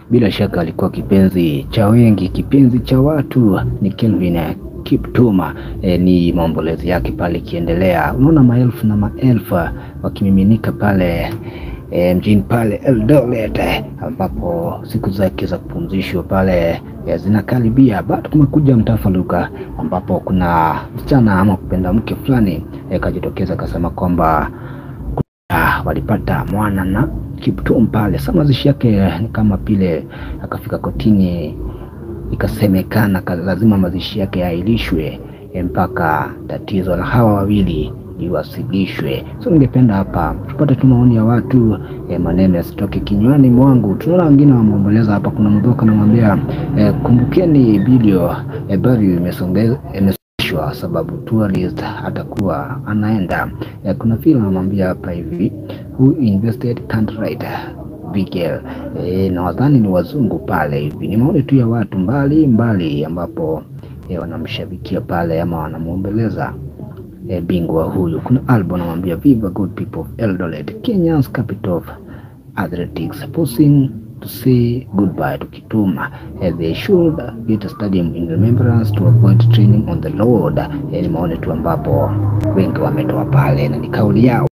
bila shaka alikuwa kipenzi cha wengi, kipenzi cha watu ni Kelvin Kiptum. E, ni maombolezi yake pale ikiendelea, unaona maelfu na maelfu wakimiminika pale E, mjini pale Eldoret ambapo siku zake za kupumzishwa pale e, zinakaribia. Bado kumekuja mtafaruka ambapo kuna msichana ama kupenda mke fulani e, kajitokeza akasema kwamba ah, walipata mwana na Kiptum pale. Sasa mazishi yake ni kama vile akafika kotini, ikasemekana lazima mazishi yake yaahirishwe e, mpaka tatizo la hawa wawili liwasilishwe. So ningependa hapa tupate tu maoni ya watu eh, maneno yasitoke kinywani mwangu. Tunaona wengine wameomboleza hapa. Kuna mdoka anamwambia eh, kumbukeni video eh, bali imesongeshwa sababu tourist atakuwa anaenda eh, kuna vile anamwambia hapa hivi who invested can't write Bigel eh, na wadhani ni wazungu pale hivi. Ni maoni tu ya watu mbali mbali ambapo eh, wanamshabikia pale ama wanamwombeleza E, bingwa huyu. Kuna albo anamwambia viva good people of Eldoret, Kenya's capital of athletics, posing to say goodbye to Kiptum. E, they should get a stadium in remembrance to avoid training on the road. E, ni maoni tu ambapo wengi wametoa pale na ni kauli yao.